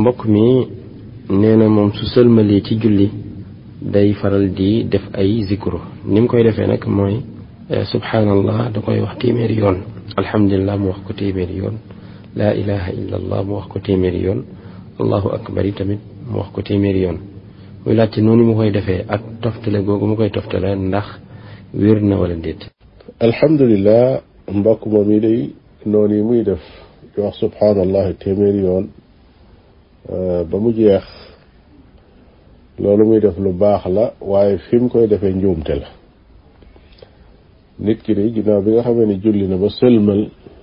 mbokk mi nee na moom su sëlmalee ci julli day faral di def ay zikru ni mu koy defee nag mooy subhanallah da koy wax téeméeri yoon alhamdulilah mu wax ko téeméeri yoon laa ilaha illa allah mu wax ko téeméeri yoon allahu akbar yi tamit mu wax ko téeméeri yoon muy laajte noonu mu koy defee ak toftale googu mu koy toftale ndax wér na wala déet alhamdulilah mbokk moom yi day noonu yi muy def di wax subhanallah téeméeri yoon ba mu jeex loolu muy def lu baax la waaye fi mu koy defee njuumte la nit ki de ginnaaw bi nga xamee ne julli na ba sëlmal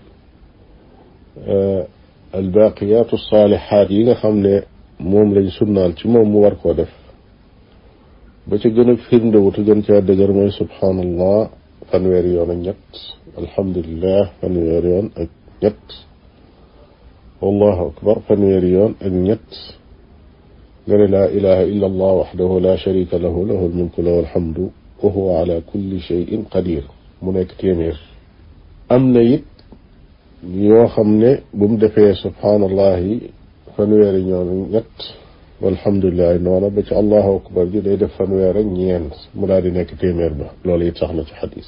albaqiyatu saalihaat yi nga xam ne moom lañ sunnaal ci moom mu war koo def ba ca gën a firndewu te gën caa dëgër mooy subhanallah fanweeri yoon ak ñett alhamdulilah fanweeri yoon ak ñett wallahu akbar fanweeri yoon ak ñett nga ne laa ilaha illa allah waxdahu la sharika lahu lahu almulku lahu alhamdu wa huwa ala kulli cheyin qadir mu nekk téeméer am na it yoo xam ne bu mu defee subhaanallahi fanweeri ñoon ñett walhamdulilahi noona ba ci allahu akbar ji day def fanweer ak ñeent mu daal di nekk téeméer ba loolu it sax na ci xadis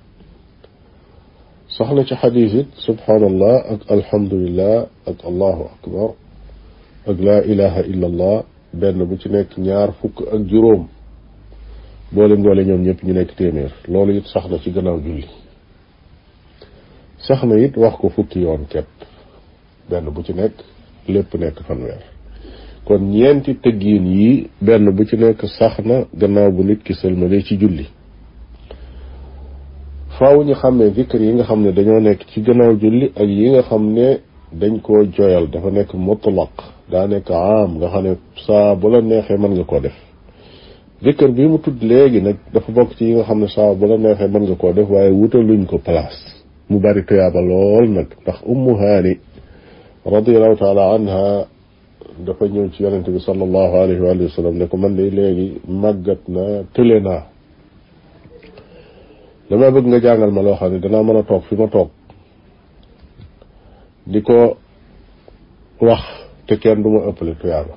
sax na ci xadis it subhaanallah ak alhamdulillah ak allahu akbar ak laa ilaha illa allah benn bu ci nekk ñaar fukk ak juróom boole boole ñoom ñëpp ñu nekk téeméer loolu it sax na ci gannaaw julli sax na it wax ko fukki yoon kepp benn bu ci nekk lépp nekk fanweer kon ñeenti tëggiin yi benn bu ci nekk sax na gannaaw bu nit ki sëlmalee ci julli faaw ñu xàmmee zikr yi nga xam ne dañoo nekk ci gannaaw julli ak yi nga xam ne dañ koo joyal dafa nekk mutlaq daa nekk am nga xam ne saa bu la neexee mën nga koo def zikr bi mu tudd léegi nag dafa bokk ci yi nga xam ne saa bu la neexee mën nga koo def waaye wutaluñ ko place mu bari tuyaaba lool nag ndax ummu haani radiallahu taala anha dafa ñëw ci yonente bi sallallahu alayhi wa sallam ne ko man de léegi màggat na tële naa dama bëgg nga jàngal ma loo xam ne danaa mën a toog fi ma toog di ko wax te kenn du ma ëppale tuyaaba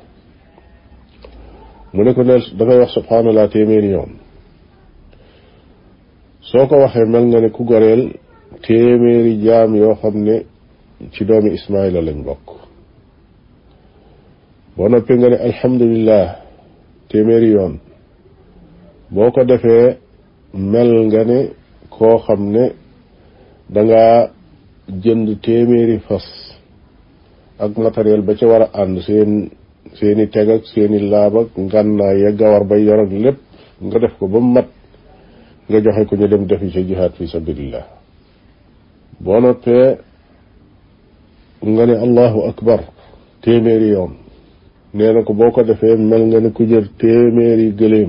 mu ne ko ne dangay wax subhanallah téeméeri yoon soo ko waxee mel nga ne ku goreel téeméeri jaam yoo xam ne ci doomi Ismaayila lañ bokk boo noppee nga ne alhamdulillah téeméeri yoon boo ko defee mel nga ne koo xam ne danga jënd téeméeri fas ak matériel ba ca war a ànd seen seeni teg ak seeni laab ak ngànnaay ya gawar ba yor ak lépp nga def ko ba mat nga joxe ko ñu dem defi ca jihaad fi sabilillah boo noppee nga ne allahu akbar téeméeri yoon nee na ko boo ko defee mel nga ne ku jël téeméeri gëléem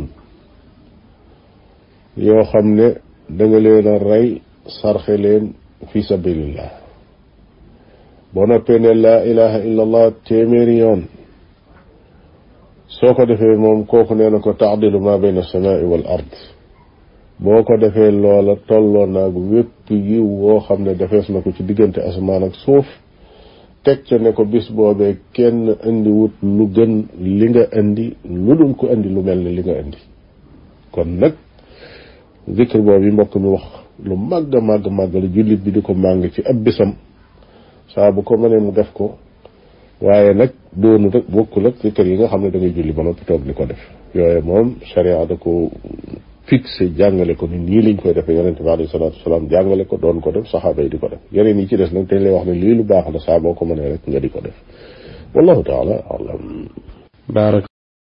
yoo xam ne danga leen a rey sarxe leen fi sabilillah boo noppee ne laa ilaha illa allah téeméeri yoon soo ko defee moom kooku nee na ko taadilu ma bayna alsamaai wal ard boo ko defee loola tolloo naag wépp yiw woo xam ne defees na ko ci diggante asamaan ak suuf teg ca ne ko bis boobee kenn indi wut lu gën li nga indi lu dul ko indi lu mel ne li nga indi kon nag zikr boobu yi mbokk mi wax lu màgg a màgg màgg la jullit bi di ko màng ci ab bisam saa bu ko mënee mu def ko waaye nag doonu rek bokkul ak zikr yi nga xam ne da ngay julli ba noppi toog di ko def yooye moom sharia da ko fixé jàngale ko ni nii lañ koy defee yonente bi alayhi salaatu wasalaam jàngale ko doon ko def saxaaba yi di ko def yeneen yi ci des nag dañ lay wax ne lii lu baax la saa boo ko mënee rek nga di ko def wallahu taala alam